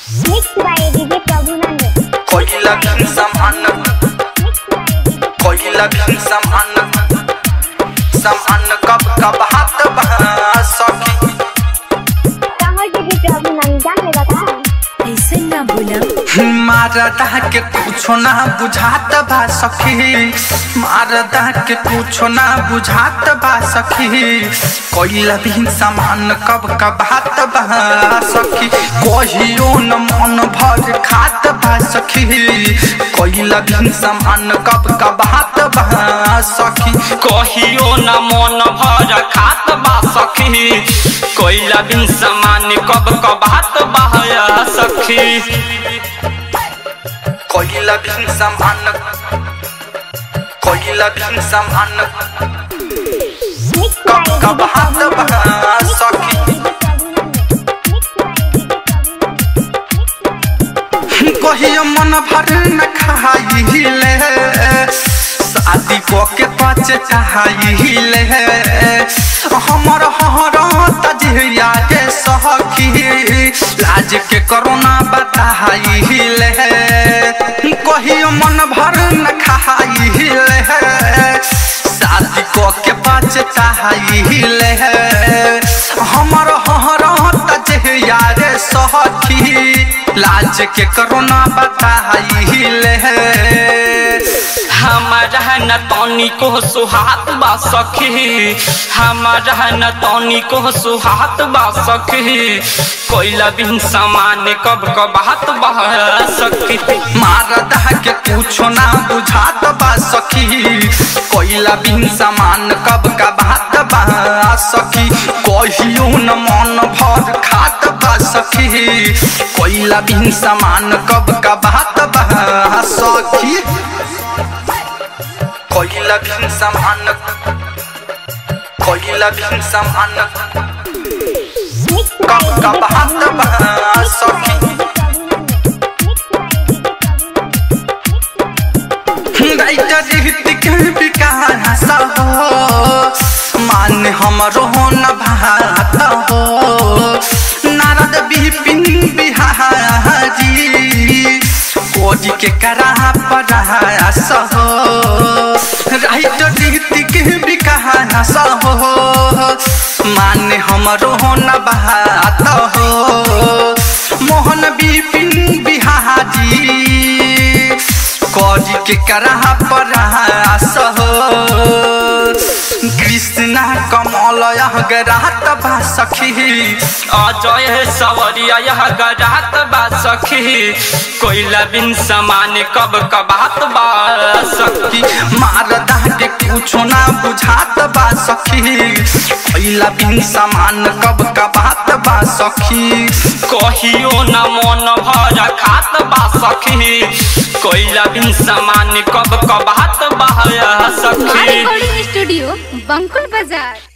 Mixed by DJ Prabhunandan. कोयला भी समान कोयला भी समान समान कब कब हाथ बहा सकी कहाँ DJ Prabhunandan ने बताया ऐसे ना बोला मारदा के कुछो ना बुझात बा सखी मारदा के कुछो ना बुझात बा सखी कोइला भी सामान कब कब हाथ बा सखी कहियो न मन भर खात बा सखी कोइला भी सामान कब कब हाथ बा सखी कहियो न मन भर खात बा सखी कोइला बिन समान कब कब हाथ बहाया सखी कोइला भी सामान कोइला भी सामान Mixed by कब कब हाथ बहा सखी कहियो मन भर न खाइले शादी को के पाचे चाहिले हमर हर तजिया के सखी लाज के करोना बताइले कहियो मन भर न खाइले शादी को के पाचे चाहिले हमर हर तजिया रे सखी लाज के करोना बताइले हमारा न तनी को सुहात बा सखी हमारा न तनी को सुहात बा सखी कोइला बिन समान कब कब हाथ बहा सखी मारदा के कुछो ना बुझात बा सखी कोइला बिन सामान कब का बात बा सखी कहियो न मन भर खात बा सखी कोइला बिन सामान कब का बात बा सखी कोइला बिन सामान कोइला बिन सामान कब का बात बा सखी राइटर ऋतिक विकास हो मान हमरो न भात हो नारद विपिन बिहारी कोजी के करा प्रयास हो राइटर ऋतिक विकास हो मान हमरो न भात हो मोहन विपिन बिहारी कौजी के करहा प्रयास हो कृष्णा कमल गरात बा सखी अजय सवरिया यह गजात बा सखी कोइला बिन समान कब कब हाथ बा सखी मारदा के कुछो ना बुझात बा सखी पहिला बिन सामान कब का बात बा सखी कहियो न मन भर खात बा सखी कोइला बिन समान कब कब हाथ बहाया सखी रिकॉर्डिंग स्टूडियो बंकुल बाजार